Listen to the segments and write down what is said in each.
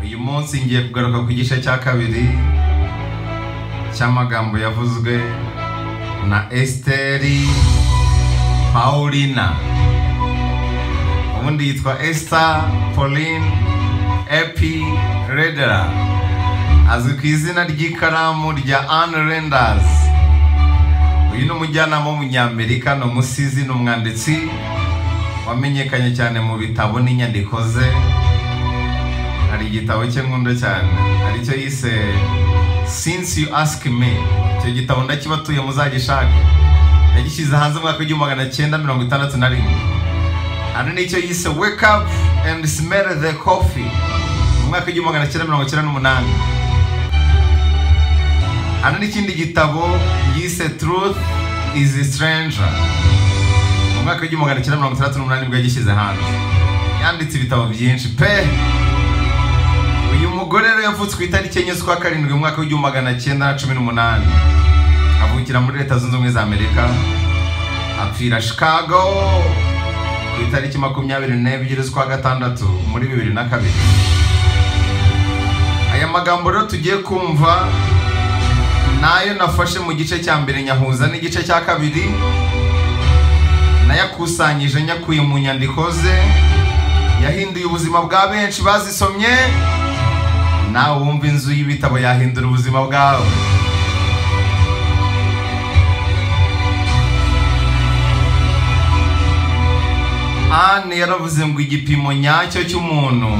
uyu munsi ngiye kugaruka ku gice cya kabiri cy'amagambo yavuzwe na esiteri paulina ubundi yitwa esita pauline epi redera azwi ku izina ry'ikaramu rya anne renders uyu ni umujyanama w'umunyamerika ni umusizi ni umwanditsi wamenyekanye cyane mu bitabo n'inyandiko ze hari igitabo cye nkunda cyane aricyo yise since you ask me icyo gitabo ndakibatuye muzagishake yagishyize hanze mu mwaka w'igihumbi magana cyenda mirongo itandatu na rimwe hano nicyo yise wake up and smell the coffee mu mwaka w'igihumbi magana cyenda mirongo cyenda n'umunani hano n'ikindi gitabo yise truth is a stranger mu mwaka w'igihumbi magana cyenda mirongo itandatu n'umunani nibwo yagishyize hanze yanditse ibitabo byinshi pe uyu mugore rero yavutse ku itariki enye z'ukwa karindwi mu mwaka w'igihumbi magana cyenda na cumi n'umunani avukira muri leta zunze ubumwe za amerika apfira chicago ku itariki makumyabiri n'ebyiri z'ukwa gatandatu muri bibiri na kabiri aya magambo rero tugiye kumva nayo nafashe mu gice cya mbere nyahuza n'igice cya kabiri nayakusanyije nyakuye mu nyandiko ze yahinduye ubuzima bwa benshi bazisomye nawe wumva inzu y'ibitabo yahindura ubuzima bwawe anne yaravuze ngo igipimo nyacyo cy'umuntu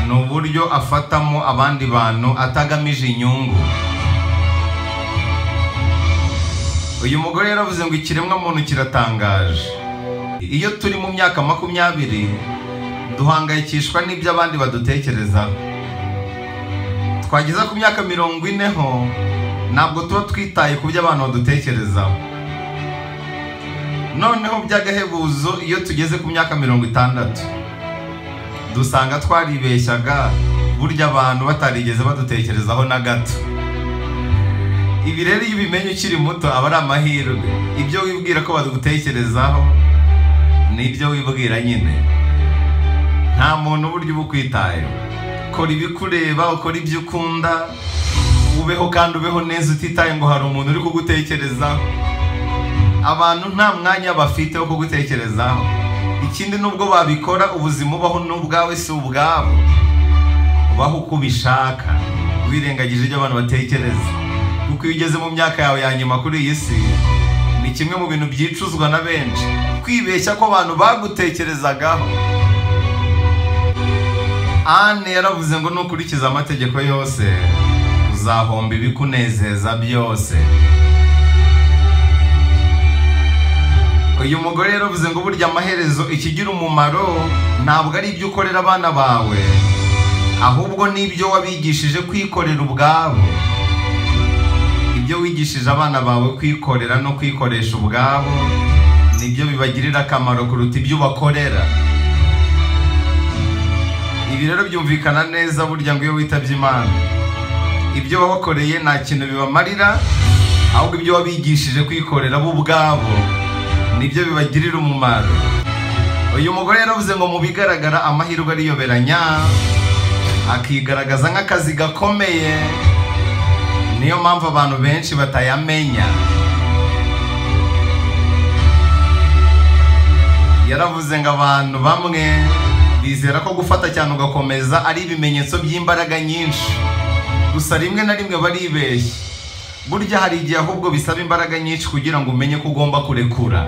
ni uburyo afatamo abandi bantu atagamije inyungu uyu mugore yaravuze ngo ikiremwamuntu kiratangaje iyo turi mu myaka makumyabiri duhangayikishwa n'ibyo abandi badutekerezaho twageza ku myaka mirongo ine ho ntabwo tuba twitaye ku byo abantu badutekerezaho noneho by'agahebuzo iyo tugeze ku myaka mirongo itandatu dusanga twaribeshyaga burya abantu batarigeze badutekerezaho na gato ibi rero iyo ubimenye ukiri muto aba ari amahirwe ibyo wibwira ko badutekerezaho ni ibyo wibwira nyine nta muntu uburyo uba ukwitayeho kora ibikureba ukora ibyo ukunda ubeho kandi ubeho neza utitaye ngo hari umuntu uri kugutekerezaho abantu nta mwanya bafite wo kugutekerezaho ikindi nubwo babikora ubuzima ubaho n'ubwawe si ubwabo ubaho uko ubishaka wirengagije ibyo abantu batekereza kuko iyo ugeze mu myaka yawe ya nyuma kuri iyi si ni kimwe mu bintu byicuzwa na benshi kwibeshya ko abantu bagutekerezagaho anne yaravuze ngo nukurikiza amategeko yose uzahomba ibikunezeza byose uyu mugore yaravuze ngo burya amaherezo ikigira umumaro ntabwo ari ibyo ukorera abana bawe ahubwo n'ibyo wabigishije kwikorera ubwabo ibyo wigishije abana bawe kwikorera no kwikoresha ubwabo nibyo bibagirira akamaro kuruta ibyo ubakorera ibi rero byumvikana neza burya ngo iyo witabye imana ibyo wabakoreye nta kintu bibamarira ahubwo ibyo wabigishije kwikorera bo ubwabo nibyo bibagirira umumaro uyu mugore yaravuze ngo mu bigaragara amahirwe ariyoberanya akigaragaza nk'akazi gakomeye niyo mpamvu abantu benshi batayamenya yaravuze ngo abantu bamwe bizera ko gufata cyane ugakomeza ari ibimenyetso by'imbaraga nyinshi gusa rimwe na rimwe baribeshya burya hari igihe ahubwo bisaba imbaraga nyinshi kugira ngo umenye ko ugomba kurekura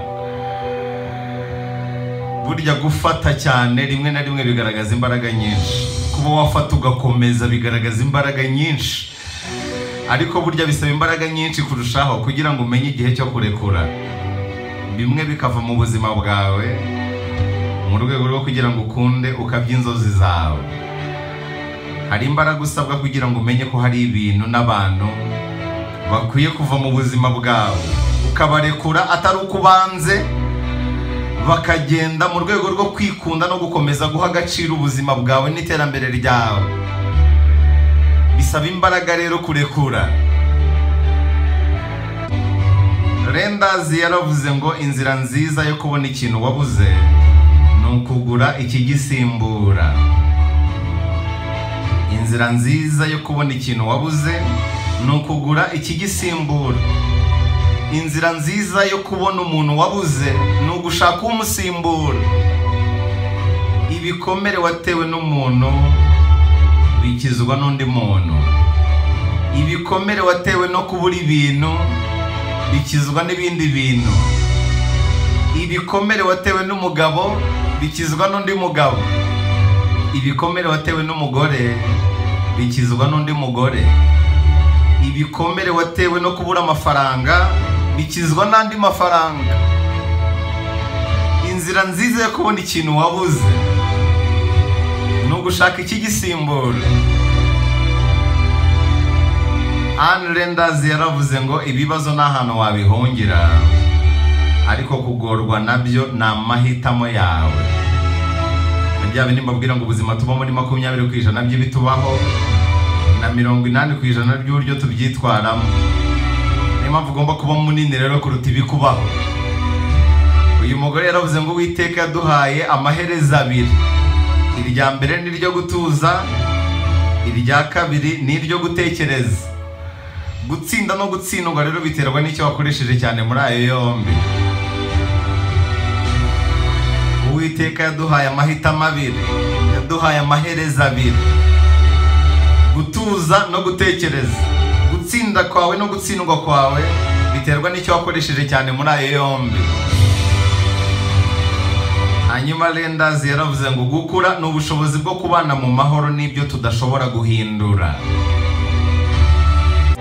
burya gufata cyane rimwe na rimwe bigaragaza imbaraga nyinshi kuba wafata ugakomeza bigaragaza imbaraga nyinshi ariko burya bisaba imbaraga nyinshi kurushaho kugira ngo umenye igihe cyo kurekura bimwe bikava mu buzima bwawe mu rwego rwo kugira ngo ukunde ukabya inzozi zawe hari imbaraga usabwa kugira ngo umenye ko hari ibintu n'abantu bakwiye kuva mu buzima bwawe ukabarekura atari uko ubanze bakagenda mu rwego rwo kwikunda no gukomeza guha agaciro ubuzima bwawe n'iterambere ryawe bisaba imbaraga rero kurekura rendazi yaravuze ngo inzira nziza yo kubona ikintu wabuze ni ukugura ikigisimbura inzira nziza yo kubona ikintu wabuze ni ukugura ikigisimbura inzira nziza yo kubona umuntu wabuze ni ugushaka umusimbura ibikomere watewe n'umuntu bikizwa n'undi muntu ibikomere watewe no kubura ibintu bikizwa n'ibindi bintu ibikomere watewe n'umugabo bikizwa n'undi mugabo ibikomere watewe n'umugore bikizwa n'undi mugore ibikomere watewe no kubura amafaranga bikizwa n'andi mafaranga inzira nziza yo kubona ikintu wabuze ni ugushaka ikigisimbura Anne Renders yaravuze ngo ibibazo ni ahantu wabihungira ariko kugorwa nabyo ni amahitamo yawe rya bindi mbabwira ngo ubuzima tubamo ni makumyabiri ku ijana by'ibitubaho na mirongo inani ku ijana ry'uburyo tubyitwaramo niyo mpamvu ugomba kuba munini rero kuruta ibikubaho uyu mugore yaravuze ngo uwiteka yaduhaye amaherezo abiri irya mbere ni iryo gutuza irya kabiri ni iryo gutekereza gutsinda no gutsindwa rero biterwa n'icyo wakoresheje cyane muri ayo yombi uwiteka yaduhaye amahitamo abiri yaduhaye amaherezo abiri gutuza no gutekereza gutsinda kwawe no gutsindwa kwawe biterwa n'icyo wakoresheje cyane muri ayo yombi hanyuma rendazi yaravuze ngo gukura ni ubushobozi bwo kubana mu mahoro n'ibyo tudashobora guhindura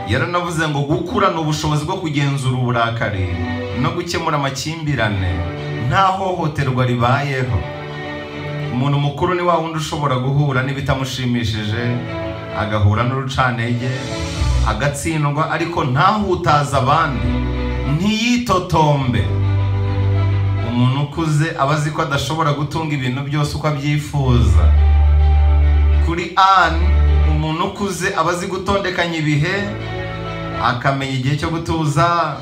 yaranavuze ngo gukura ni ubushobozi bwo kugenzura uburakari no gukemura amakimbirane nta hohoterwa ribayeho umuntu mukuru ni wa wundi ushobora guhura n'ibitamushimishije agahura n'urucantege agatsindwa ariko ntahutaze abandi ntiyitotombe umuntu ukuze aba azi ko adashobora gutunga ibintu byose uko abyifuza kuri ani umuntu ukuze aba azi gutondekanya ibihe akamenya igihe cyo gutuza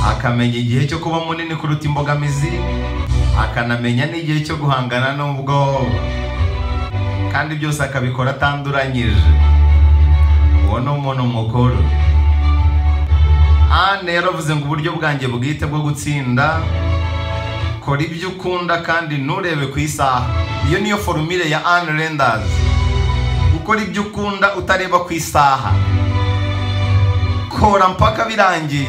akamenya igihe cyo kuba munini kuruta imbogamizi akanamenya n'igihe cyo guhangana n'ubwoba kandi byose akabikora atanduranyije uwo ni umuntu mukuru ane yaravuze ngo uburyo bwanjye bwite bwo gutsinda kora ibyo ukunda kandi nturebe ku isaha iyo niyo forumire ya ane rendazi gukora ibyo ukunda utareba ku isaha kora mpaka birangiye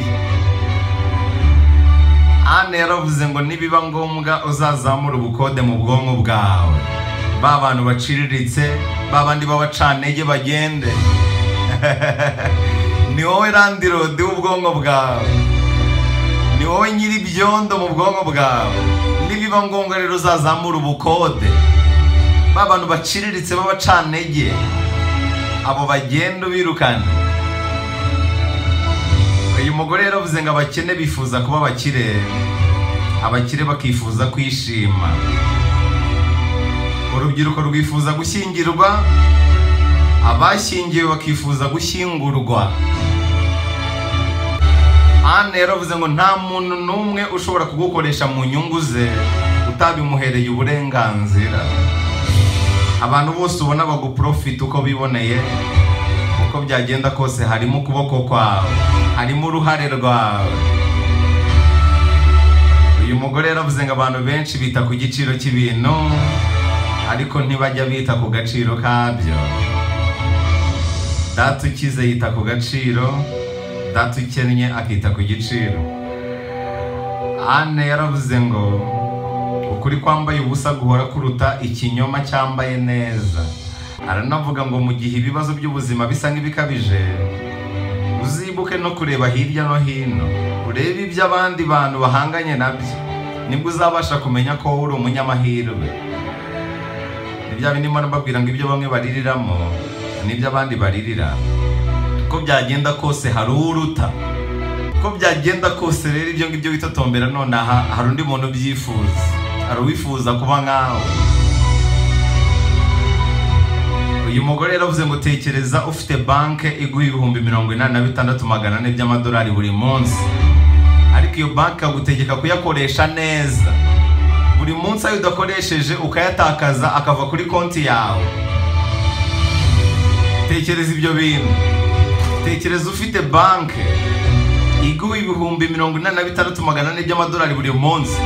ane yaravuze ngo nibiba ngombwa uzazamura ubukode mu bwonko bwawe ba bantu baciriritse ba bandi b'abacantege bagende ni wowe randirodi w'ubwonko bwawe ni wowe nyir'ibyondo mu bwonko bwawe nibiba ngombwa rero uzazamura ubukode ba bantu baciriritse b'abacantege abo bagenda ubirukana uyu mugore yaravuze ngo abakene bifuza kuba abakire abakire bakifuza kwishima urubyiruko rwifuza gushyingirwa abashyingiwe bakifuza gushyingurwa anne yaravuze ngo nta muntu n'umwe ushobora kugukoresha mu nyungu ze utabimuhereye uburenganzira abantu bose ubona baguprofita uko biboneye uko byagenda kose harimo ukuboko kwawe harimo uruhare rwawe uyu mugore yaravuze ngo abantu benshi bita ku giciro cy'ibintu ariko ntibajya bita ku gaciro kabyo data ukize yita ku gaciro data ukennye akita ku giciro ane yaravuze ngo ukuri kwambaye ubusa guhora kuruta ikinyoma cyambaye neza aranavuga ngo mu gihe ibibazo by'ubuzima bisa nk'ibikabije uzibuke no kureba hirya no hino urebe ibyo abandi bantu bahanganye nabyo nibwo uzabasha kumenya ko uri umunyamahirwe ibya bindi mbona mbabwira ngo ibyo bamwe baririramo n'ibyo abandi baririra uko byagenda kose hari uruta uko byagenda kose rero ibyo ngibyo witotombera nonaha hari undi muntu ubyifuza hari uwifuza kuba nkawe uyu mugore yaravuze ngo tekereza ufite banke iguha ibihumbi mirongo inani na bitandatu magana ane by'amadolari buri munsi ariko iyo banki ikagutegeka kuyakoresha neza buri munsi ayo udakoresheje ukayatakaza akava kuri konti yawe tekereza ibyo bintu tekereza ufite banki iguha ibihumbi mirongo inani na bitandatu magana ane by'amadolari buri munsi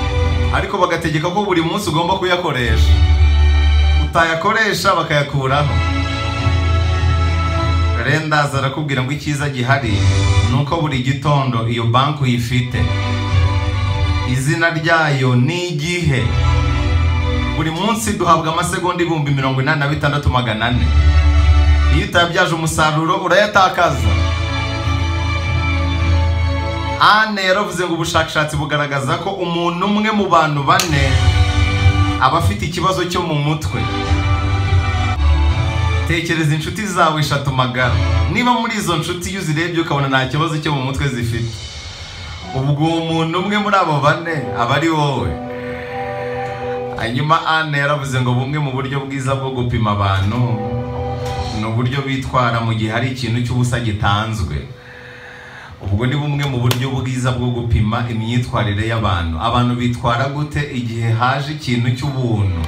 ariko bagategeka ko buri munsi ugomba kuyakoresha utayakoresha bakayakuraho rero ndaza arakubwira ngo icyiza gihari ni uko buri gitondo iyo banki uyifite izina ryayo ni igihe buri munsi duhabwa amasegonda ibihumbi mirongo inani na bitandatu magana ane iyo utabyaje umusaruro urayatakaza ane yaravuze ngo ubushakashatsi bugaragaza ko umuntu umwe mu bantu bane aba afite ikibazo cyo mu mutwe tekereza inshuti zawe eshatu magara niba muri izo nshuti iyo uzirebye ukabona nta kibazo cyo mu mutwe zifite ubwo uwo muntu umwe muri abo bane aba ari wowe hanyuma ane yaravuze ngo bumwe mu buryo bwiza bwo gupima abantu ni uburyo bitwara mu gihe hari ikintu cy'ubusa gitanzwe ubwo ni bumwe mu buryo bwiza bwo gupima imyitwarire y'abantu abantu bitwara gute igihe haje ikintu cy'ubuntu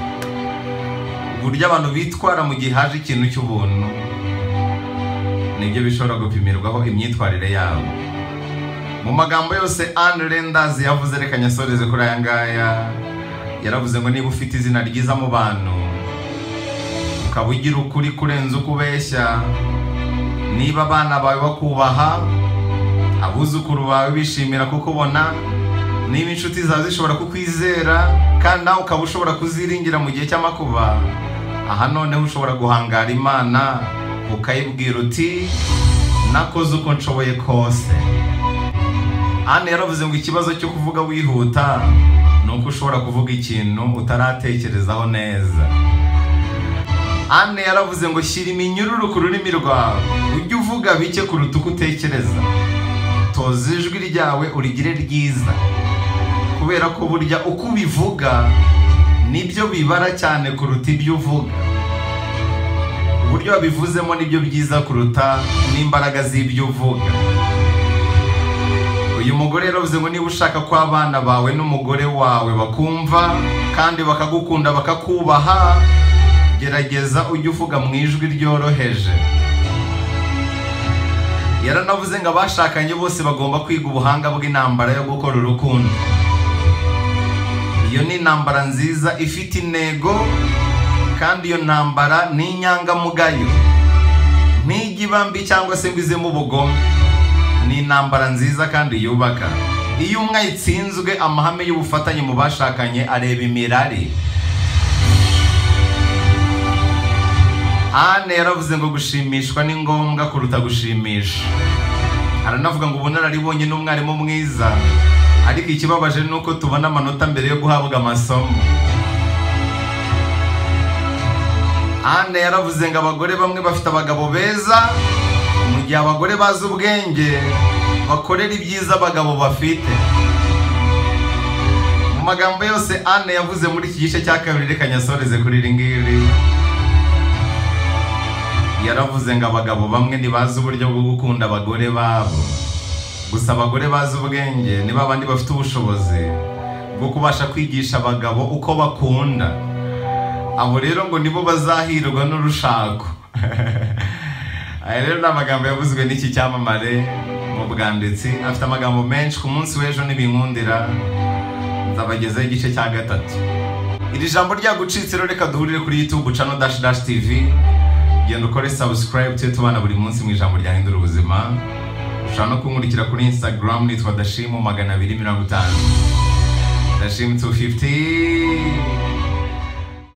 uburyo abantu bitwara mu gihe haje ikintu cy'ubuntu nibyo bishobora gupimirwaho imyitwarire yabo mu magambo yose Anne Renders yavuze reka nyasoreze kuri aya ngaya yaravuze ngo niba ufite izina ryiza mu bantu ukaba ugira ukuri kurenza uko ubeshya niba abana bawe bakubaha abuzukuru bawe bishimira kukubona niba inshuti zawe zishobora kukwizera kandi nawe ukaba ushobora kuziringira mu gihe cy'amakuba aha noneho ushobora guhangara imana ukayibwira uti nakoze uko nshoboye kose Anne yaravuze ngo ikibazo cyo kuvuga wihuta ni uko ushobora kuvuga ikintu utaratekerezaho neza Anne yaravuze ngo shyira iminyururu ku rurimi rwawe ujye uvuga bike kuruta uko utekereza toza ijwi ryawe urigire ryiza kubera ko burya uko ubivuga nibyo bibara cyane kuruta ibyo uvuga uburyo wabivuzemo nibyo byiza kuruta n'imbaraga z'ibyo uvuga uyu mugore yaravuze ngo niba ushaka ko abana bawe n'umugore wawe bakumva kandi bakagukunda bakakubaha gerageza ujye uvuga mu ijwi ryoroheje yaranavuze ngo abashakanye bose bagomba kwiga ubuhanga bw'intambara yo gukora urukundo iyo ni intambara nziza ifite intego kandi iyo ntambara ni inyangamugayo ntijya iba mbi cyangwa se ngo izemo ubugome ni intambara nziza kandi yubaka iyo umwe ayitsinzwe amahame y'ubufatanye mu bashakanye areba imirari Anne yaravuze ngo gushimishwa ni ngombwa kuruta gushimisha aranavuga ngo ubunararibonye ni umwarimu mwiza ariko ikibabaje ni uko tubona amanota mbere yo guhabwa amasomo Anne yaravuze ngo abagore bamwe bafite abagabo beza mu gihe abagore bazi ubwenge bakorera ibyiza abagabo bafite mu magambo yose Anne yavuze muri iki gice cya kabiri reka nyasoreze kuri iri ngiri yaravuze ngo abagabo bamwe ntibazi uburyo bwo gukunda abagore babo gusa abagore bazi ubwenge nibo abandi bafite ubushobozi bwo kubasha kwigisha abagabo uko bakunda abo rero ngo nibo bazahirwa n'urushako aya rero ni amagambo yavuzwe n'iki cyamamare mu bwanditsi afite amagambo menshi ku munsi w'ejo ntibinkundira nzabagezaho igice cya gatatu iri jambo ryagucitse rero reka duhurire kuri youtube channel dash dash tv genda ukore subscribe tujye tubana buri munsi mu ijambo ryahindura ubuzima ushobora no kunkurikira kuri instagram nitwa dashimu magana abiri mirongo itanu dashimu 250